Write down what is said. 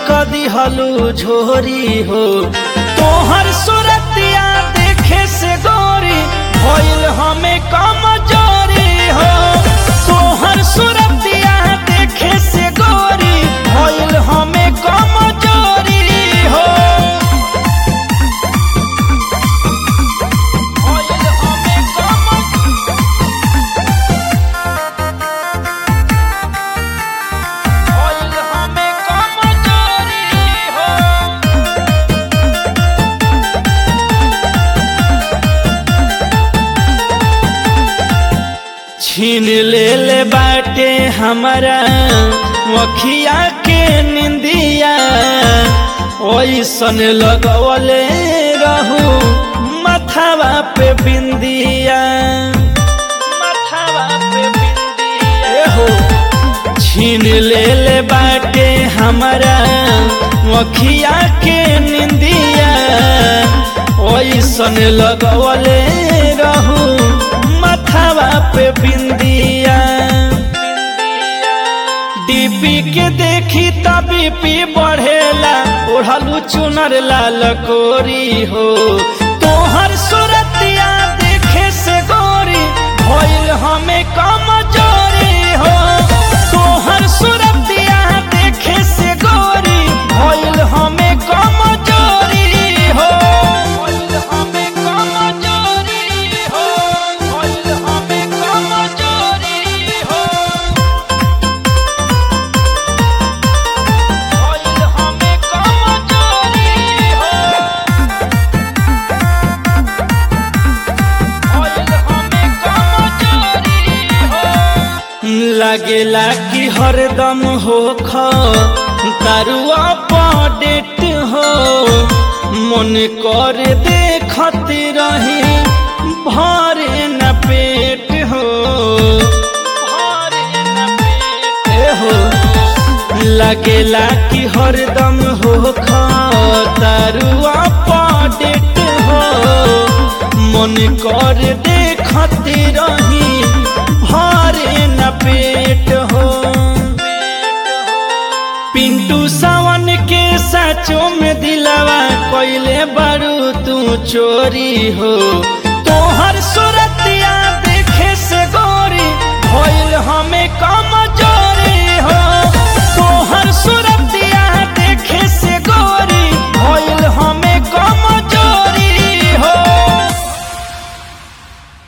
कदी हलू झोरी हो तोहर सुरतिया देखे से गोरी भइल हमें कमजोरी हो तोहर सुरतिया देखे से गोरी भइल हमें कमजोरी हो भइल हमें कम भइल हमें कमजोरी हो छीन ले ले बाटे हमारा वखिया के निंदिया ओइसन लगवले रहू मथावा पे बिंदिया मथावा पे बिंदिया हो छीन ले ले बाटे हमारा वखिया के निंदिया ओइसन लगवले रहू मथावा पे बिंदिया डीपी के देखी तबी पी बढ़ेला ओढ़लू चुनर लाल कोरी हो तोहर सुरतिया देखे से गोरी भइल हमें कमजोरी हो तोहर सुरतिया देखे से गोरी भइल हमें कमजोरी हो भइल हमें कमजोरी हो भइल हमें कमजोरी हो भइल हमें कमजोरी हो भइल हमें कमजोरी हो लागेला कि हरदम हो ख तारुआ पडेट हो मन कर देखत रही भरे न पेट हो भरे न पेट हो लगेला कि हरदम हो तारुआ पडेट हो मन कर देखत रही भरे न पेट हो पिंटू सावन के साचो में दिलावा कोइले बारू तू चोरी हो तोहर सूरत